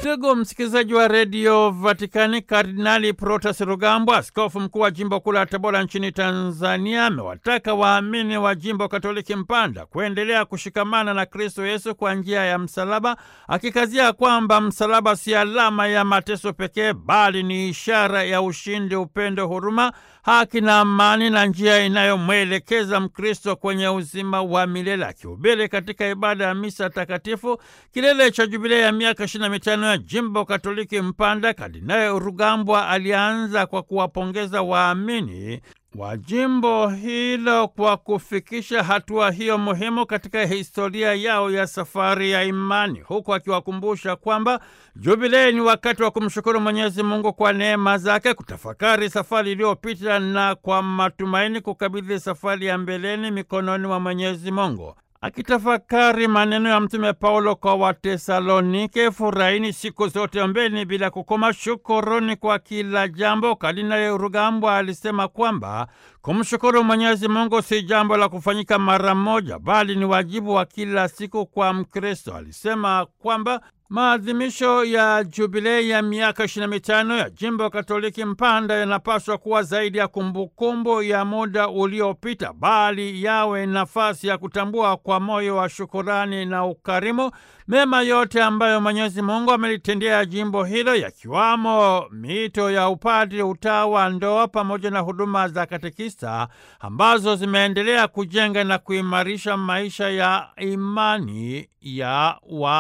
Ndugu msikilizaji wa redio Vatikani, Kardinali Protas Rugambwa, askofu mkuu wa jimbo kuu la Tabora nchini Tanzania, amewataka waamini wa jimbo Katoliki Mpanda kuendelea kushikamana na Kristo Yesu kwa njia ya msalaba, akikazia kwamba msalaba si alama ya mateso pekee, bali ni ishara ya ushindi, upendo, huruma, haki na amani, na njia inayomwelekeza Mkristo kwenye uzima wa milele. Akihubiri katika ibada ya misa takatifu kilele cha jubilei ya miaka ishirini na mitano ya jimbo Katoliki Mpanda, Kardinali Rugambwa alianza kwa kuwapongeza waamini wa jimbo hilo kwa kufikisha hatua hiyo muhimu katika historia yao ya safari ya imani, huku akiwakumbusha kwamba jubilei ni wakati wa kumshukuru Mwenyezi Mungu kwa neema zake, kutafakari safari iliyopita na kwa matumaini kukabidhi safari ya mbeleni mikononi mwa Mwenyezi Mungu. Akitafakari maneno ya Mtume Paulo kwa Watesalonike, furahini siku zote, ombeni bila kukoma, shukuruni kwa kila jambo. Kardinali Rugambwa alisema kwamba kumshukuru Mwenyezi Mungu si jambo la kufanyika mara moja, bali ni wajibu wa kila siku kwa Mkristo. Alisema kwamba maadhimisho ya jubilei ya miaka ishirini na mitano ya jimbo Katoliki Mpanda yanapaswa kuwa zaidi ya kumbukumbu ya muda uliopita, bali yawe nafasi ya kutambua kwa moyo wa shukurani na ukarimu mema yote ambayo Mwenyezi Mungu amelitendea jimbo hilo, yakiwamo mito ya upadri, utawa, ndoa pamoja na huduma za katekista ambazo zimeendelea kujenga na kuimarisha maisha ya imani ya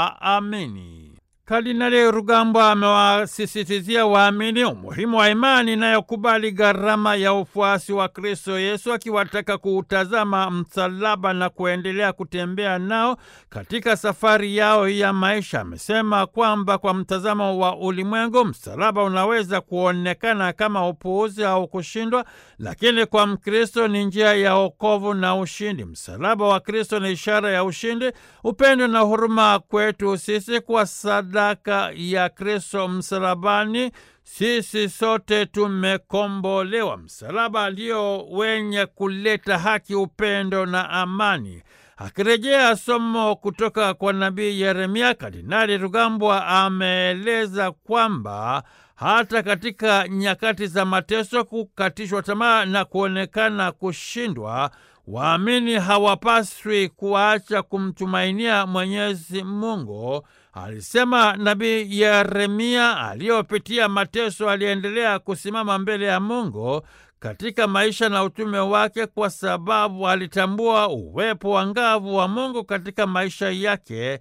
waamini. Kardinali Rugambwa amewasisitizia waamini umuhimu wa imani inayokubali gharama ya ufuasi wa Kristo Yesu, akiwataka kuutazama msalaba na kuendelea kutembea nao katika safari yao ya maisha. Amesema kwamba kwa mtazamo wa ulimwengu, msalaba unaweza kuonekana kama upuuzi au kushindwa, lakini kwa Mkristo ni njia ya wokovu na ushindi. Msalaba wa Kristo ni ishara ya ushindi, upendo na huruma kwetu sisi kwa sadaka ya Kristo msalabani, sisi sote tumekombolewa. Msalaba ndio wenye kuleta haki, upendo na amani. Akirejea somo kutoka kwa nabii Yeremia, Kardinali Rugambwa ameeleza kwamba hata katika nyakati za mateso, kukatishwa tamaa na kuonekana kushindwa, waamini hawapaswi kuacha kumtumainia Mwenyezi Mungu. Alisema nabii Yeremia aliyopitia mateso aliendelea kusimama mbele ya Mungu katika maisha na utume wake, kwa sababu alitambua uwepo wa ngavu wa Mungu katika maisha yake,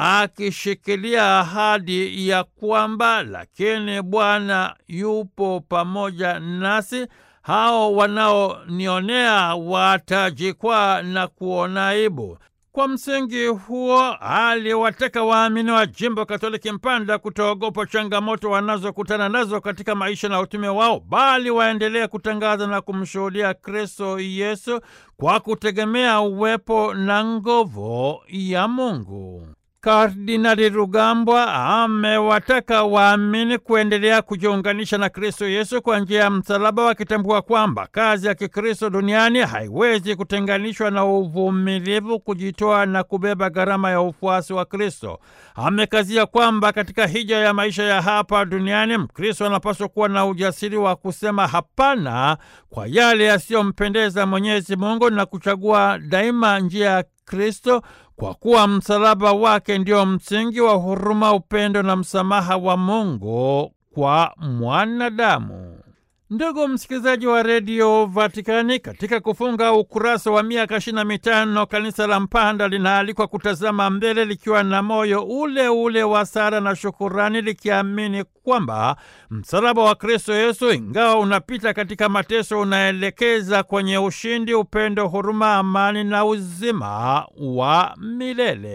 akishikilia ahadi ya kwamba lakini Bwana yupo pamoja nasi, hao wanaonionea watajikwaa na kuona aibu. Kwa msingi huo aliwataka waamini wa jimbo Katoliki Mpanda kutoogopa changamoto wanazokutana nazo katika maisha na utume wao, bali waendelee kutangaza na kumshuhudia Kristo Yesu kwa kutegemea uwepo na nguvu ya Mungu. Kardinali Rugambwa amewataka waamini kuendelea kujiunganisha na Kristo Yesu kwa njia ya msalaba, wakitambua kwamba kazi ya Kikristo duniani haiwezi kutenganishwa na uvumilivu, kujitoa na kubeba gharama ya ufuasi wa Kristo. Amekazia kwamba katika hija ya maisha ya hapa duniani Mkristo anapaswa kuwa na ujasiri wa kusema hapana kwa yale yasiyompendeza Mwenyezi Mungu na kuchagua daima njia ya Kristo kwa kuwa msalaba wake ndio msingi wa huruma, upendo na msamaha wa Mungu kwa mwanadamu. Ndugu msikilizaji wa redio Vatikani, katika kufunga ukurasa wa miaka ishirini na mitano kanisa la Mpanda linaalikwa kutazama mbele likiwa na moyo ule ule wa sala na shukurani, likiamini kwamba msalaba wa Kristo Yesu, ingawa unapita katika mateso, unaelekeza kwenye ushindi, upendo, huruma, amani na uzima wa milele.